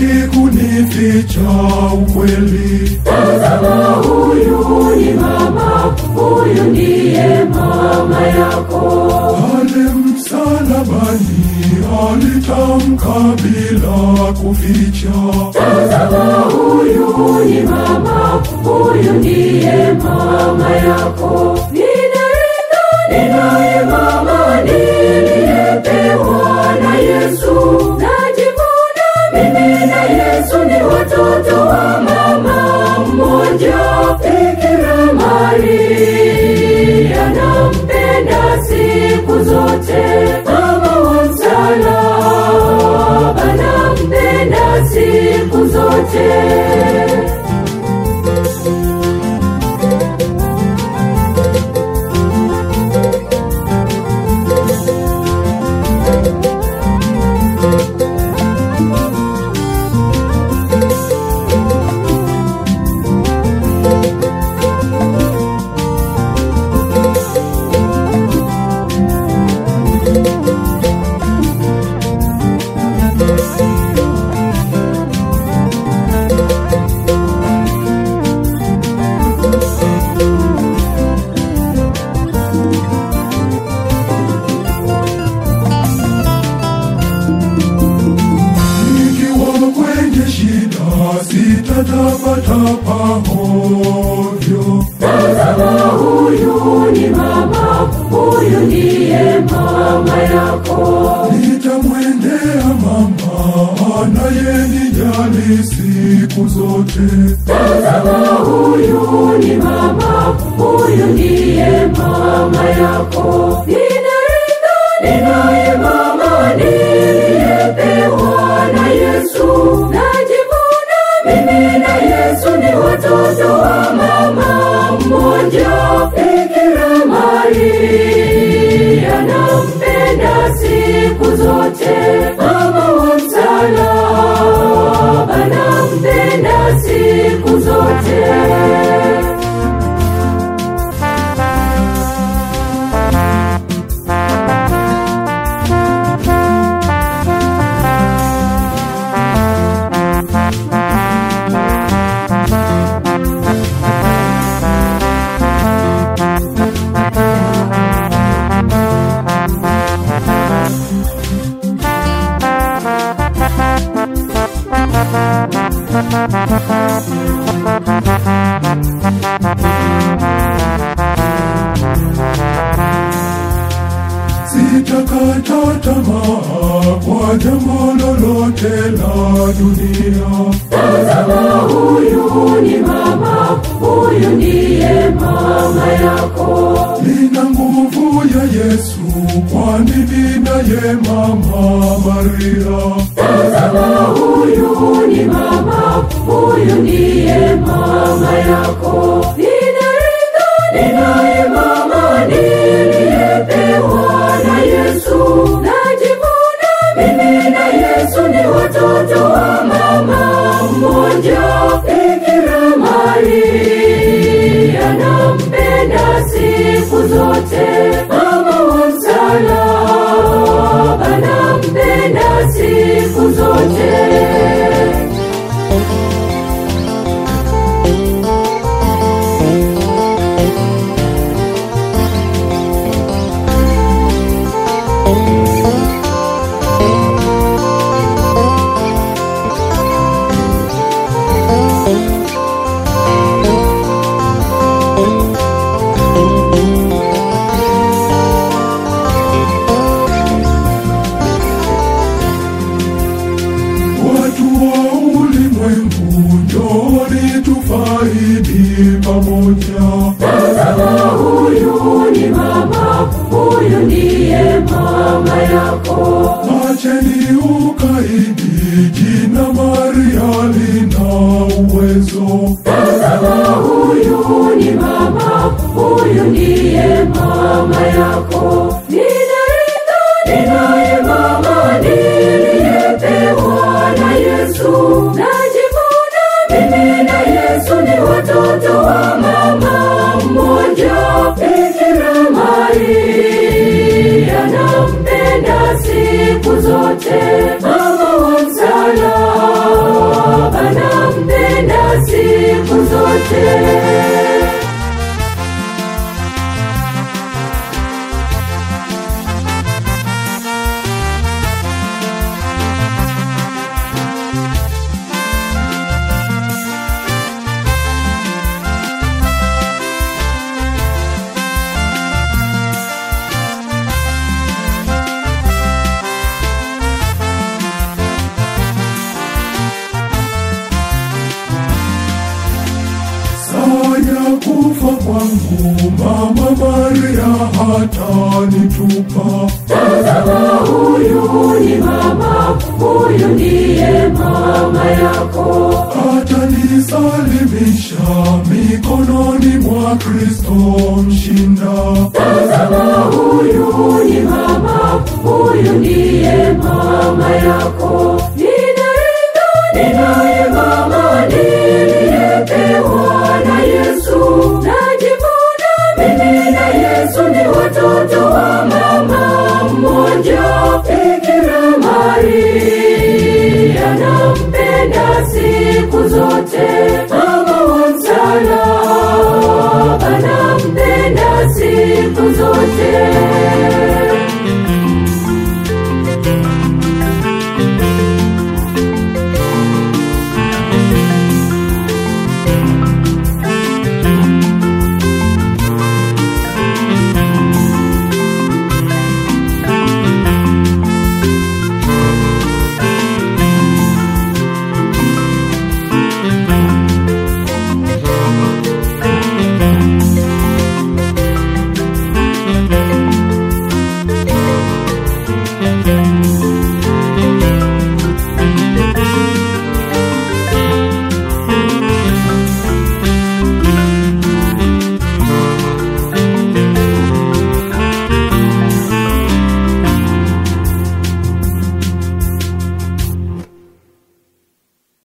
hataki kunificha ukweli. Tazama huyu ni mama, huyu ndiye mama yako. Pale msalabani alitamka bila kuficha. Tazama huyu ni mama, huyu ndiye mama yako. Ninaenda, ninaye mama niliyepewa na Yesu. Najivuna mimi na Yesu ni watoto wa mama mmoja. Bikira Maria nampenda siku zote, mama wa msalaba nampenda siku zote. Nikiwa kwenye shida sitatapatapa hovyo. Tazama huyu ni mama, huyu ndiye mama yako. Nitamwendea mama anayenijali siku zote. Tazama huyu ni mama, huyu ndiye mama yako. Ninaenda, ninaye mama niliyepewa na Yesu. Najivuna mimi na Yesu ni watoto wa mama mmoja. Bikira Maria nampenda siku zote, mama wa msalaba nampenda siku zote. Sitakata tamaa kwa jambo lolote la dunia. Tazama huyu ni mama, huyu ndiye mama yako. Nina nguvu ya Yesu, kwani ninaye mama Maria. Tazama huyu ni mama, huyu ndiye mama yako. Ninaenda, ninaye mama niliyepewa na Yesu. Najivuna mimi na Yesu ni watoto wa mama mmoja. Bikira Maria nampenda siku zote, mama wa msalaba nampenda siku zote. kufa kwangu, Mama Maria hatanitupa. Tazama huyu ni mama, huyu ndiye mama yako. Atanisalimisha mikononi mwa Kristo mshinda. Tazama huyu ni mama, huyu ndiye mama yako. Ninaenda, ninaye mama niliyepewa na Yesu. Najivuna mimi na Yesu ni watoto